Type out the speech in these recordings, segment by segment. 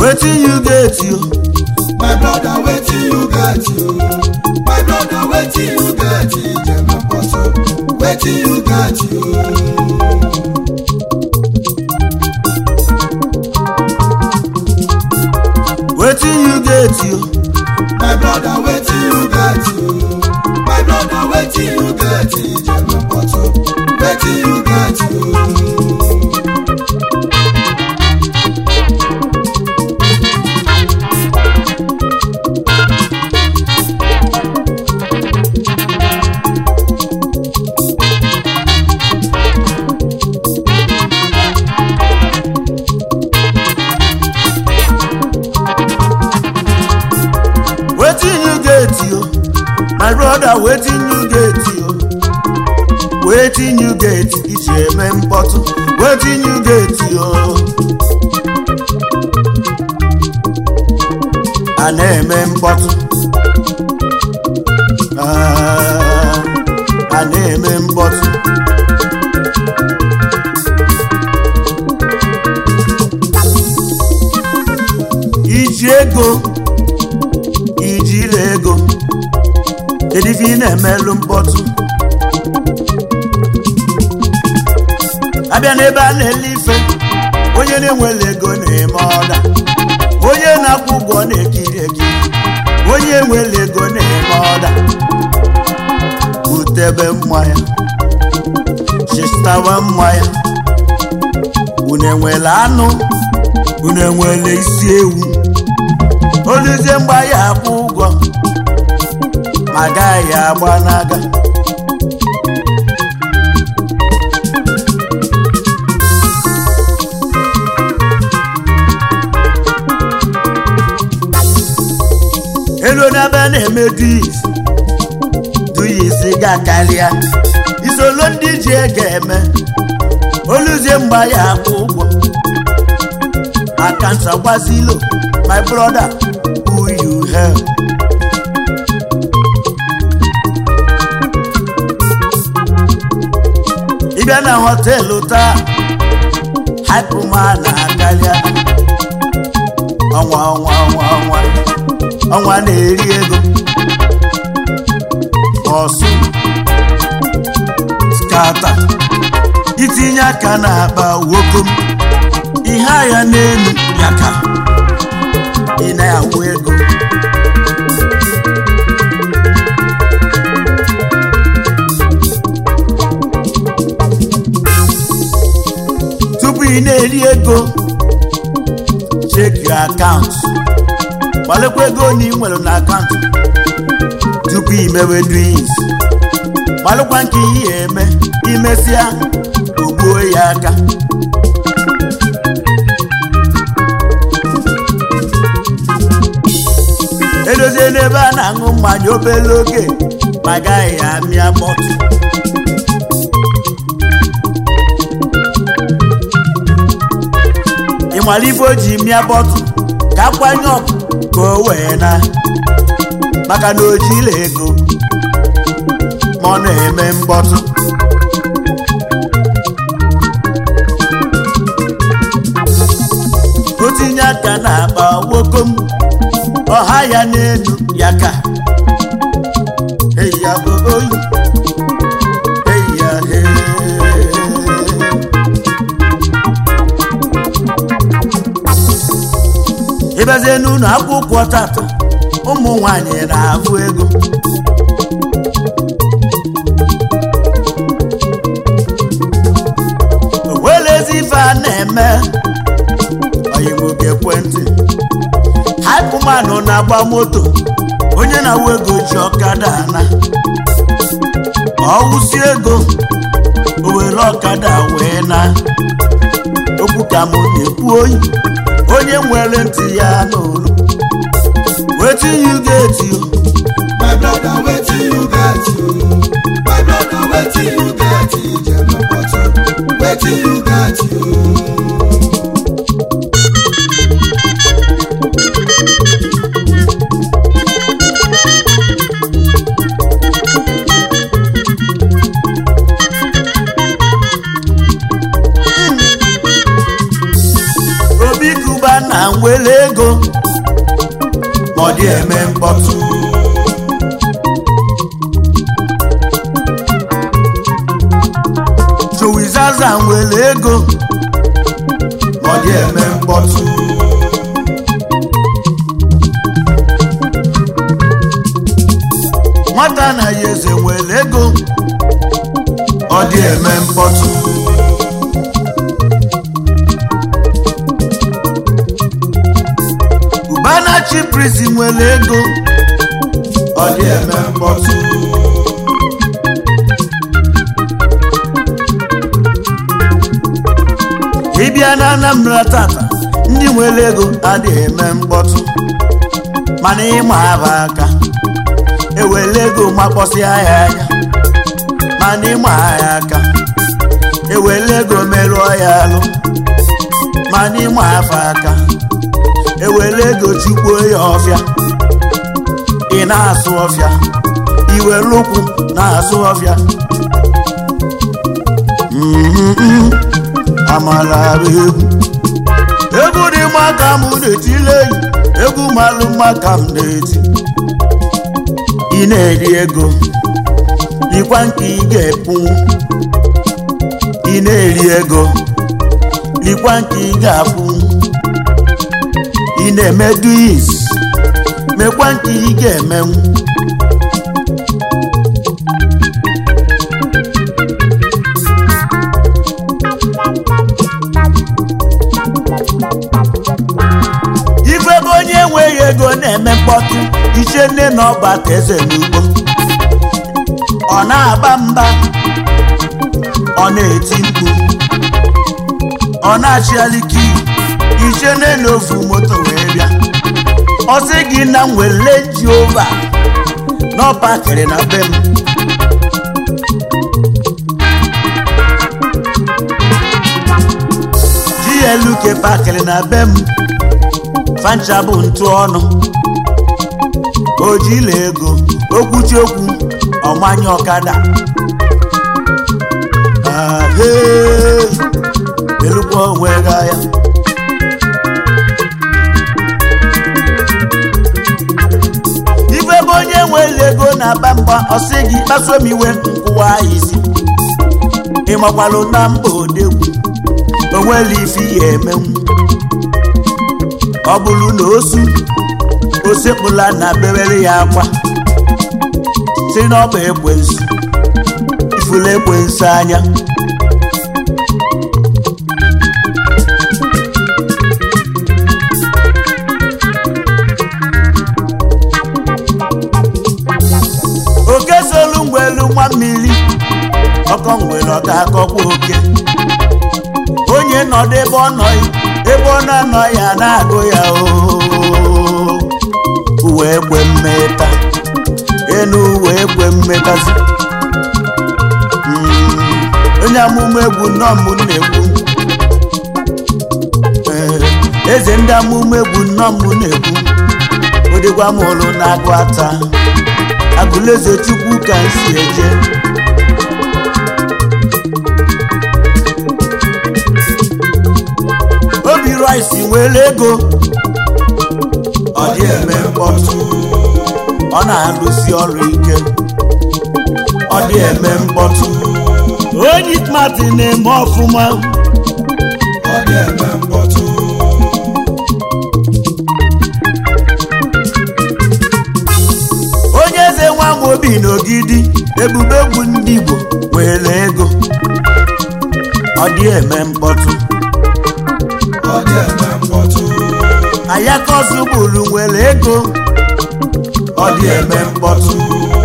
wetin you get yo My brother, wetin you get you? My brother, wetin you get you? Jema Poto, wetin you get you? wetin you get yo My brother, wetin you get you? My brother, wetin you get you? Jema Poto, wetin you get you? wetin you get yo my brother wetin you get yo wetin you get iji eme mkpọtụ wetin you get yo a na-eme mkpọtụ Ah, a na-eme mkpọtụ iji ego ijiri ego kedu ife ị na-emelụ mkpọtụ abịa n'ebe a na-ele ife onye na-enwele ego na-eme ọda onye na-akwụ ụgwọ na-ekiri ekiri onye nwere ego na-eme ọda butebe mmanya chistawa mmanya unu enwere anụ unu enwere isi ewu oluzie mgba ya akwụ ụgwọ ma gaghị agba n'aka elu n'ebe a na-eme dis duyis ga-akarịa isolo ndị ji ego eme oluzie mgba ya akwụ ụgwọ akanta gbazilo my brother who you help ịbịa na họteelụ taa haipụma na-akarịa ọnwa ọnwa ọnwa ọnwa ọnwa na-eri ego ọsụ skata itinye aka na-akpa wokom ihe agha n'elu ya ka ị na-awụ ego tupu ị na-eri ego check your account gbalekwa ego na ị nwere na akaụntụ tupu imewe drinks gbalụkwa nke ihe eme imesịa ogbuo ya aka edozie n'ebe a na-aṅụ mmanya obere oge ma gaghị amịa bọtụ ịmara ife o ji mịa bọtụ ka akwanye ọkụ ka o wee na maka na o jila ego ma ọ na-eme mkpọtụ o tinye aka n'akpa wokom ọha ya n'elu ya ka eyi ya bụ oyi eyi ya hee ịbazie n'ụlọ akwụkwọ tata ụmụ nwanyị na-afụ ego welezi ife a na-eme oyimoge ekwentị haipụmanụ na-agba moto onye na-awụ ego ji ọkada ana ọwụsi ego o were ọkada wee na okwu ka m na-ekwu oyi onye nwere ntị ya n'olu wetin you get you My brother, wetin you get you? My brother, wetin you get you? Jema Poto, wetin you get you? obi kuba na nwere ego ọ dị eme mkpọtụ Jowizaza nwere ego ọ dị eme mkpọtụ nwata na ya eze nwere ego ọ dị eme mkpọtụ Ubanachi prison nwere ego ọ dị eme mkpọtụ ịbịa na Anambra tata ndị nwere ego adịghị eme mkpọtụ mana ịma aba aka ewere ego makpọsịa ya anya mana ịma ya aka ewere ego merụọ ya alụ mana ịma afa aka ewere ego chukpuo ya ọfịa ị na-asụ ọfịa iwere ụkwụ na-asụ ọfịa Mhm. amala bụ egwu egwu dị mma ka m na-etile enyi egwu malụ mma ka m na-eti ị na-eri ego dịkwa nke ị ga-epu ị na-eri ego dịkwa nke ị ga-apụ ị na-eme duis mekwa nke ị ga-emenwu ife ebe onye enweghị ego na-eme mkpọtụ iche nne na ọba ka eze n'ugbo ọ na-aba mba ọ na-eti mkpu ọ na-achịaliki iche nne na ofu moto wee bịa ọ sị gị na m were ji ova n'ọpakịrị na be m GLK pakịrị na be m fancha bụ ntụ ọnụ ojila ego okwuchi okwu ọmanye ọkada ahee elukwa onwe ga ya ife ebe onye nwere ego na-aba mgba ọsị gị kpasuo m iwe nkwụwa ya isi ịmakwalụ na mba odegwu onwere ife ya emenwu ọ bụrụ na osu osekpụla na bewere ya akwa si n'ọba ekwensu ifuru ekwensu anya oke solu ngwelu nwa mmiri ọkọ ngwere ọ ga-akọkwa oke onye nọdụ ebe ọ nọ ebe ọ na-anọ ya na-agụ ya oo uwe ekwe mmeta enu uwe ekwe mmetazi Mm, onye amụma egwu nnọọ mbụ na-ekwu Ee, eze ndị amụma egwu nnọọ mbụ na-ekwu odịgwa m ụlụ na-agụ ata agụleze chukwu ka m si eje obi rice nwere ego ọ dị eme mkpọtụ ọ na-alụsi ọrụ ike ọ dị eme mkpọtụ onye smart na-eme ọfụma ọ dị eme mkpọtụ onye eze nwa m obi n'ogidi ebube egwu ndị igbo nwere ego ọ dị eme mkpọtụ ọ dị eme mkpọtụ ayakọsụ bụrụ nwere ego ọ dị eme mkpọtụ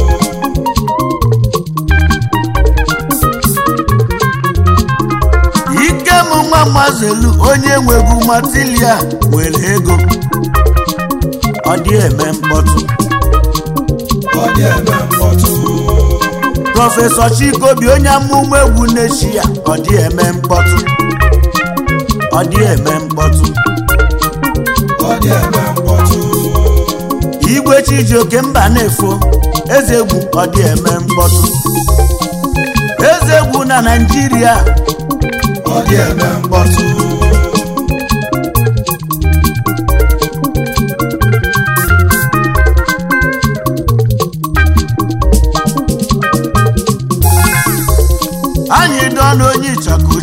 ikem nwa mazelu onye nwegwu matilia nwere ego ọ dị eme mkpọtụ ọ dị eme mkpọtụ prọfesọ chikobi onye amụma egwu na-echi ya ọ dị eme mkpọtụ ọ dị eme mkpọtụ ọ dị eme mkpọtụ igwe chijioke mba na-efo eze egwu ọ dị eme mkpọtụ eze egwu na naijiria ọ dị eme mkpọtụ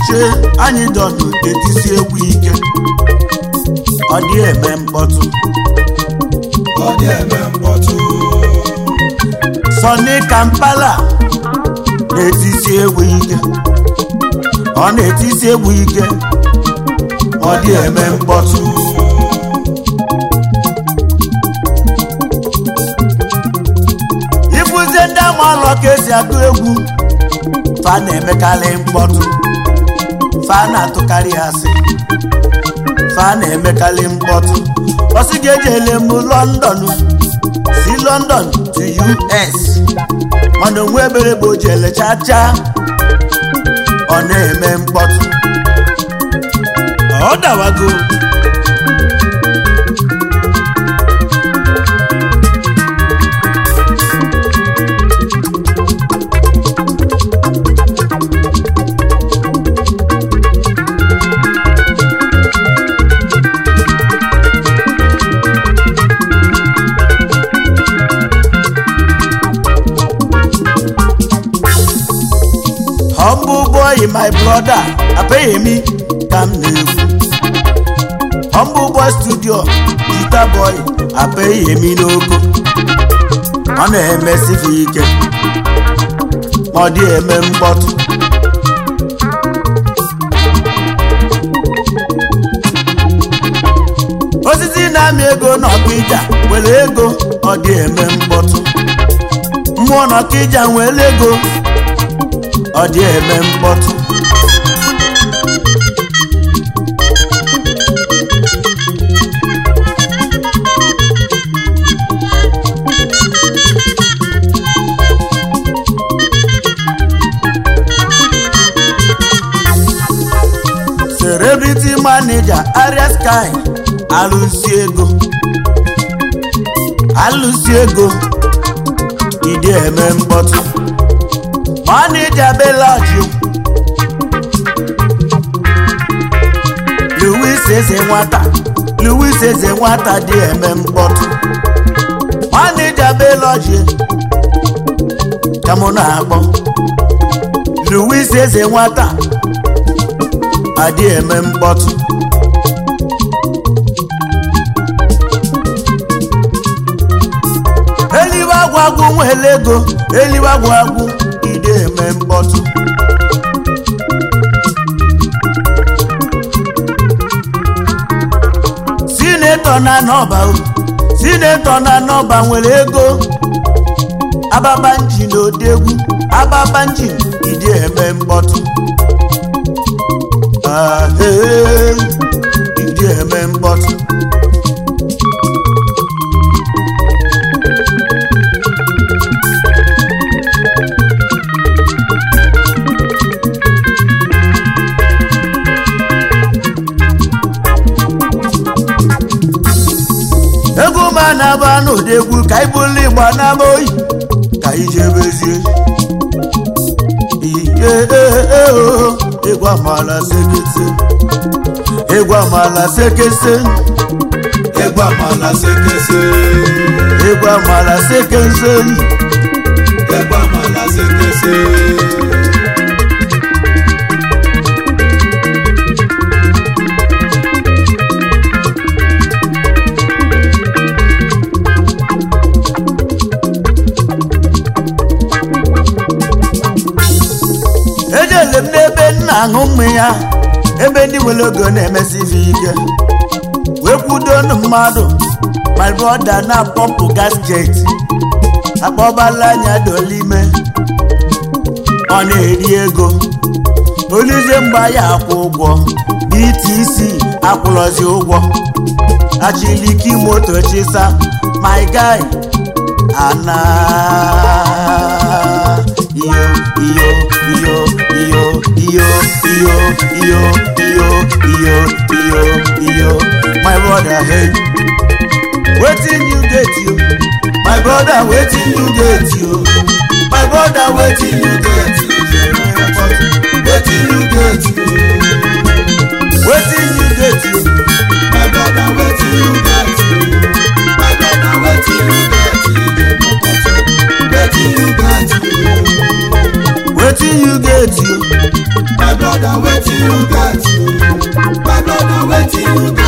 che anyị dọnụ etisi egwu ike ọ dị eme mkpọtụ ọ dị eme mkpọtụ sọni kampala na-etisi egwu ike ọ na-etisi egwu ike ọ dị eme mkpọtụ ịfụzie ndị amalọ ka esi atụ egwu fa na-emekarị mkpọtụ fa na-atụkarị asị fa na-emekarị mkpọtụ ọsị ga-eji ele m lọndọn si london to us mana onwe ebere bụ oji elechacha ọ na-eme mkpọtụ ọ dawago humble boy my brother apeghị m ka m na-ekwu humble boy studio jita boy apeghị m n'ogo ọ na-emesife ike ma ọ dị eme mkpọtụ osisi na-amị ego n'ọkịja were ego ọ dị eme mkpọtụ mmụọ n'ọkịja nwere ego ọ dị eme mkpọtụ celebrity manager Aria Sky alụsi ego alụsi ego ịdị eme mkpọtụ manager Bellagio Louis eze nwata Louis eze nwata dị eme mkpọtụ manager Bellagio ka mụ na-akpọ Louis eze nwata adị eme mkpọtụ eliwe agwụ agwụ nwere ego eliwe agwụ agwụ ide eme mkpọtụ sinetọ na nọba sinetọ na nọba nwere ego ababanji na odegwu ababanji ide eme mkpọtụ ahee ide eme mkpọtụ egwu ma na-aba n'odegwu ka ibuli igba n'ama oyi ka ijebezie ihe oo egwu amala sekese egwu amala sekese egwu amala sekese egwu amala sekese egwu amala sekese ejele m n'ebe m na-aṅụ mmanya ebe ndị nwere ogo na-emesizi ike wee kwudonu mmadụ my brother na pọmpụ gas jet akpọbala anya dolime ọ na-eri ego olize mgba ya akwụ ụgwọ btc akwụrọzi ụgwọ achiliki moto chisa my guy ana iyo iyo iyo iyo iyo iyo iyo iyo iyo iyo iyo my brother hey wetin you get you my brother wetin you get you my brother wetin you get you wetin you get you wetin you get you my brother wetin you get you my brother wetin you get you wetin you get you wetin you get you my brother wetin wetin you get